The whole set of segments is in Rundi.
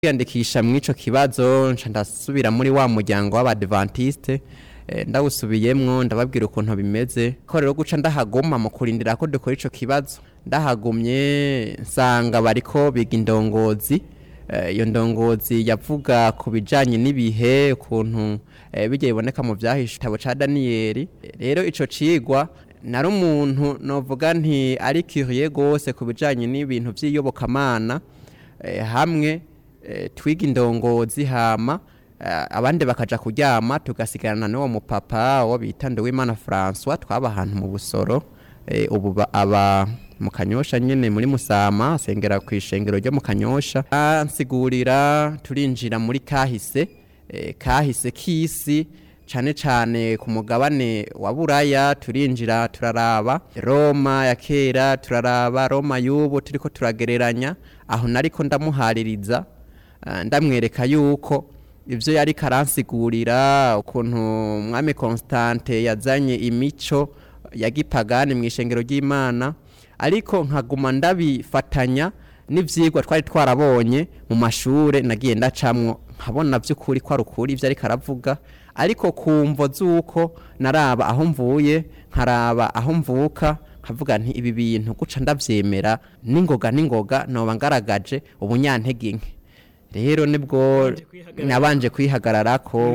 kwiyandikisha mw'ico kibazo nca ndasubira muri wa muryango w'abadventiste eh, ndawusubiyemwo ndababwira ukuntu bimeze ko rero guca ndahaguma mu kurindira ko dukora ico kibazo ndahagumye nsanga bariko biga indongozi Eh, iyo ndongozi yavuga ku bijanye n'ibihe ukuntu eh, bijya biboneka mu vyahishe igitabo ca daniyeli rero ico cigwa nari umuntu novuga nti ari curieux gose ku bijanye n'ibintu vy'iyobokamana eh, hamwe eh, twiga indongozi hama eh, abandi bakaja kuryama tugasigarana n'uwo mupapa wo bita Nduwimana François twaba ahantu mu busoro eh, ubu ba- aba mu kanyosha nyene muri musama asengera ku ishengero ryo mu kanyosha ansigurira turinjira muri kahise eh, kahise k'isi cane cane ku mugabane wa buraya turinjira turaraba roma ya kera turaraba roma y'ubu turiko turagereranya aho nariko ndamuhaririza eh, ndamwereka yuko ivyo yari karansigurira ukuntu mwami Constante yazanye imico ya gipagani mu ishengero ry'Imana ariko nkaguma ndabifatanya n'ivyigwa twari twarabonye mu mashure nagiye ndacamwo nkabona vy'ukuri ko ari ukuri ivyo ariko aravuga ariko kumvo z'uko naraba aho mvuye nkaraba aho mvuka nkavuga nti ibi bintu guca ndavyemera n'ingoga n'ingoga noba ngaragaje ubunyantege nke rero nibwo nabanje kwihagararako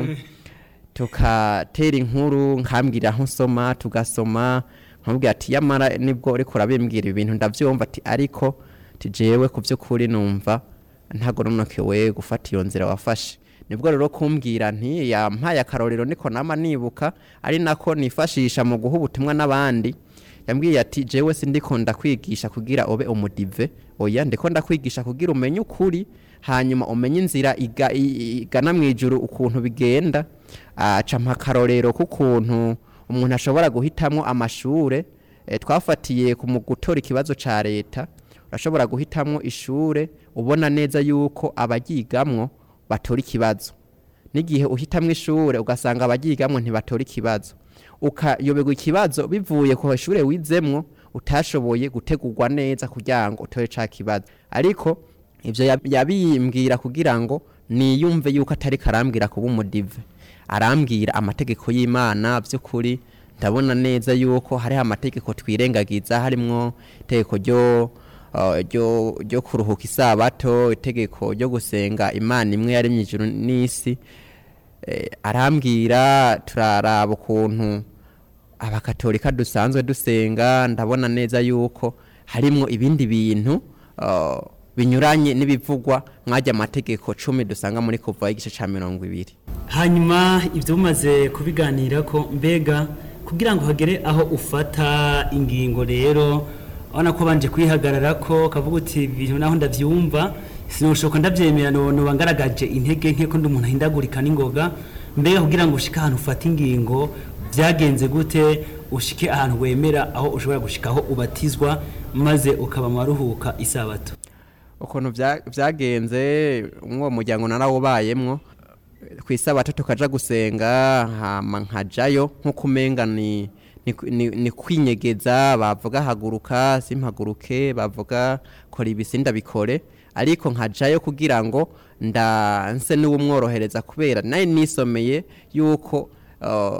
tukatera inkuru nkambwira aho nsoma tugasoma nkamubwira ati yamara nibwo uriko urabimbwira ibintu ndavyumva ati ariko tijewe ku vy'ukuri numva ntagoronokewe gufata iyo nzira wafashe nibwo rero kumbwira nti yampaye akarorero niko nama nibuka ari nako nifashisha mu guha ubutumwa n'abandi yambwiye ati jewe sindiko ndakwigisha kugira ube umudive oya ndiko ndakwigisha kugira umenye ukuri hanyuma umenye inzira iga- i- igana mu ijuru ukuntu bigenda aca mpa akarorero k'ukuntu umuntu ashobora guhitamwo amashure eh, twafatiye ku mu gutora ikibazo ca leta urashobora guhitamwo ishure ubona neza yuko abaryigamwo batora ikibazo n'igihe uhitamwo ishure ugasanga abaryigamwo ntibatora ikibazo ukayoberwa ikibazo bivuye ku ishure wizemwo utashoboye gutegurwa neza kugira ngo utore ca kibazo ariko ivyo yab- yabimbwira kugira ngo niyumve yuko atari karambwira kuba umudive arambwira amategeko y'imana vy'ukuri ndabona neza yuko hariho amategeko twirengagiza harimwo itegeko ryo uh, ryo ryo kuruhuka isabato itegeko ryo gusenga imana imwe yaremye ijuru n'isi eh, arambwira turaraba ukuntu abakatolika dusanzwe dusenga ndabona neza yuko harimwo ibindi bintu uh, binyuranye n'ibivugwa mwajya amategeko cumi dusanga muri kuva igice ca mirongo ibiri hanyuma ibyo umaze kubiganira ko mbega kugira ngo hagere aho ufata ingingo rero urabona ko banje kwihagarara ko kavuga uti ibintu naho ndabyumva sinushoka ndabyemera noba ngaragaje intege nke ko ndi umuntu ahindagurika n'ingoga mbega kugira ngo ushike ahantu ufata ingingo byagenze gute ushike ahantu wemera aho ushobora gushika aho ubatizwa maze ukaba mu baruhuka isabato ukuntu vya- vyagenze umwo muryango narawubayemwo ku isabato tukaja gusenga hama nkajayo nk'uko umenga ni, ni, ni, ni kwinyegeza bavuga haguruka simpaguruke bavuga kora ibisi ndabikore ariko nkajayo kugira ngo nda nse n'uwumworohereza kubera naye nisomeye yuko uh,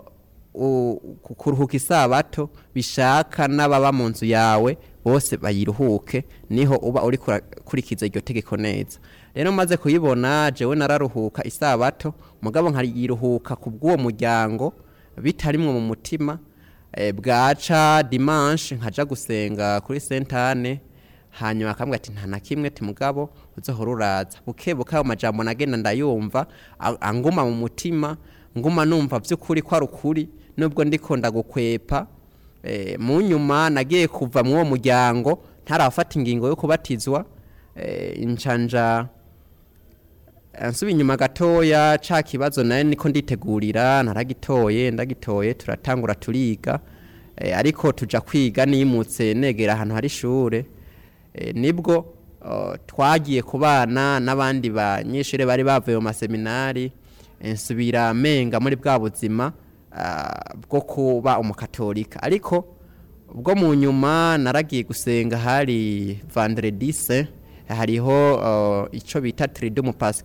u- ku- kuruhuka isabato bishaka n'ababa mu nzu yawe bose bayiruhuke niho uba uri kurikiza iryo tegeko neza rero maze kuyibona jewe nararuhuka isabato mugabo nkayiruhuka ku bw'uwo muryango bitarimwo mu mutima eh, bwaca dimanche nkaja gusenga kuri sentane hanyuma akambwira ati nta na kimwe ti mugabo uzohora uraza buke buke ayo majambo nagenda ndayumva a- anguma mu mutima nguma numva vy'ukuri ko ari ukuri nubwo ndiko ndagukwepa eh, mu nyuma nagiye kuva mu uwo muryango ntarafata ingingo yo kubatizwa eh, incanja nsuba inyuma gatoya ca kibazo naye niko nditegurira naragitoye ndagitoye turatangura turiga eh, ariko tuja kwiga nimutse negera ahantu hari ishure eh, nibwo uh, twagiye kubana n'abandi banyeshure bari bavuye mu maseminari eh, nsubira menga muri bwa buzima ah, bwo kuba umukatolika ariko ubwo mu nyuma naragiye gusenga hari vendredi saint hariho uh, ico bita tridumu pascal